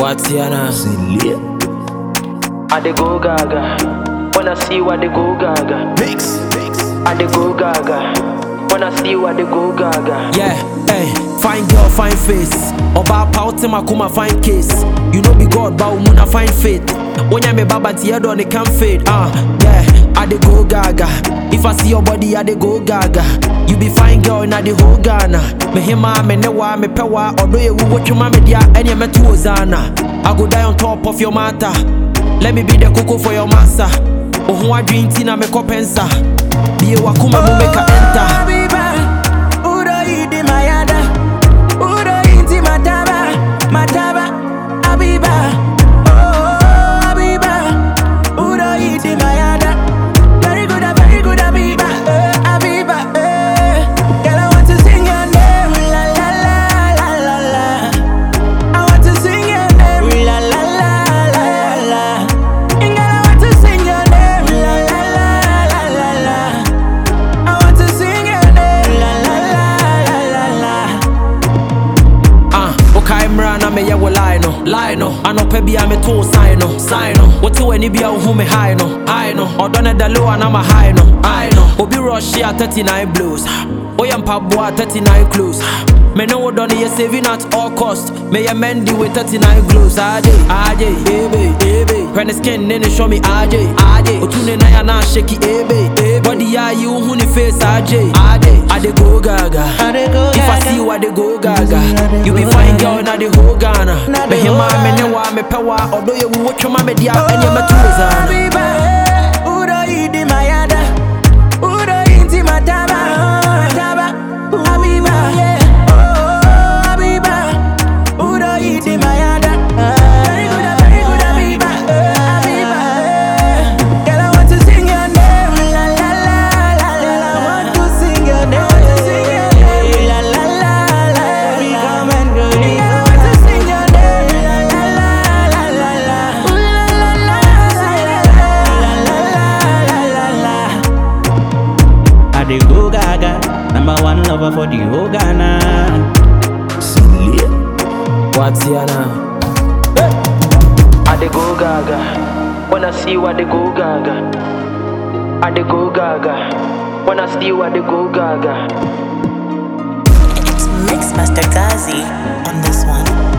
Watiana. I dey go gaga. Wanna see what they go gaga. Mix. Mix. I dey go gaga. Wanna see what they go gaga. Yeah, hey, fine girl, fine face. Oba pauti makuma fine case. You know be God, but umuna fine faith. When me baba tiedo on it can fade. Ah, uh, yeah, I dey go gaga. If I see your body, I dey go gaga. You be fine girl in the whole Ghana. Me hima, me newa, me pewa. Although you watch your mama dia, and you me to Ozana. I go die on top of your matter. Let me be the cocoa for your massa. Oh, who I drink tina me kopensa. Be a wakuma mu make a enter. Abiba, Udo idi mayada, Udo inti mataba, mataba, Abiba, oh Abiba, Udo idi mayada, very good, very good Abiba, eh, Abiba, eh. Girl I want to sing your name, la la la la la la. I want to sing your name, la la la la la. Girl I want to sing your name, la la la la la la. I want to sing your name, la la la la la la. Ah, okay, mra na me ye wo lie no, lie no. Anope bia me to sign no, sign no. What you any bia who me high no, high no. Odone da low and I'm a high no, high no. Obi rush ya 39 blues. Oyam pabwa 39 clues. Me know what done you saving at all cost. Me a mendy with 39 glues. AJ, AJ, ebe, ebe. When the skin then show me AJ, AJ. Otune na ya na shaky ebe, ebe. Body ya you who ni face AJ, AJ. I dey go gaga. I dey go If I gaga. see what they go gaga. I dey You be go fine gaga. girl na the whole Ghana. Na Me the hima whole me Ghana. ne wa me pewa. Although you watch your mama dia and you me to zana. Abiba, eh, Udo idi mayada, Udo inti mataba, mataba, Abiba, oh Abiba, Udo idi mayada. Very good, very good Abiba, eh, Abiba, eh. Girl I want to sing your name, la la la la la. I want to sing your name, la la la la. We come and go. Girl I want to sing your name, la la la la la la. Ooh la la la la la la la la la. I dey go gaga, number one lover for the whole Ghana. Watiana. I dey go gaga. Wanna see what they go gaga. I dey go gaga. Wanna see what they go gaga. It's Mixmaster Gazi on this one.